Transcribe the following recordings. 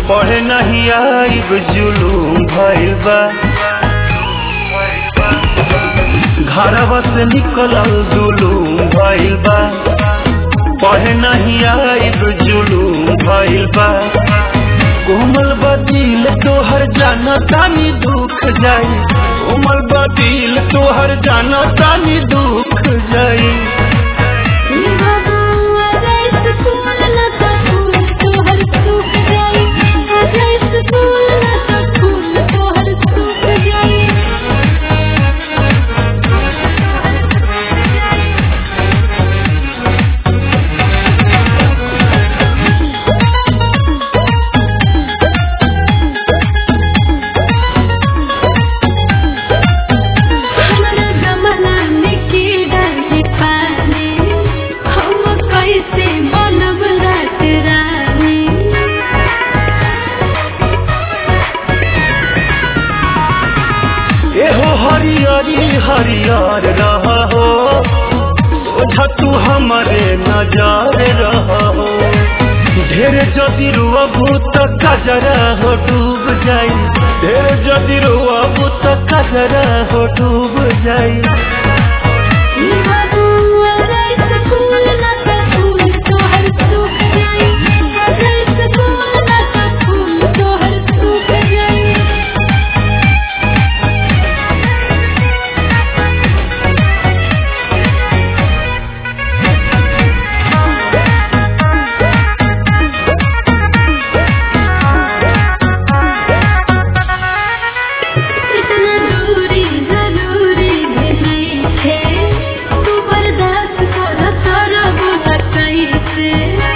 पढ़े नहीं आईब जुलूम भइल बा घरवा से निकलल जुलूम भइल बा पढ़े नहीं आईब जुलूम भइल बा कोमल बदिल तोहर जाना तानी दुख जाई कोमल बदिल तोहर जाना तानी दुख जाई कैसे बनब रात रानी एहो हरियरी हरियर रहा हो सोझा तू हमारे नजर रहा हो ढेर जदि रुअबू त कजरा हो डूब जाई ढेर जदि रुअबू त कजरा हो डूब जाई इतना दूरी जरूरी भी नहीं थे तू बर्दाश्त कर सारा बोला कैसे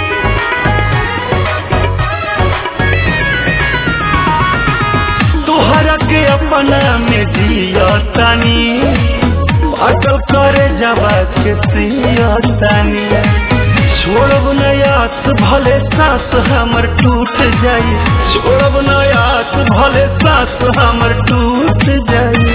तोहरा के अपना में जिया तानी अटल करे जबा के सिया तानी छोड़ब नयास भले सांस हमर टूट जाई छोड़ब नयास भले सांस हमर टूट जाई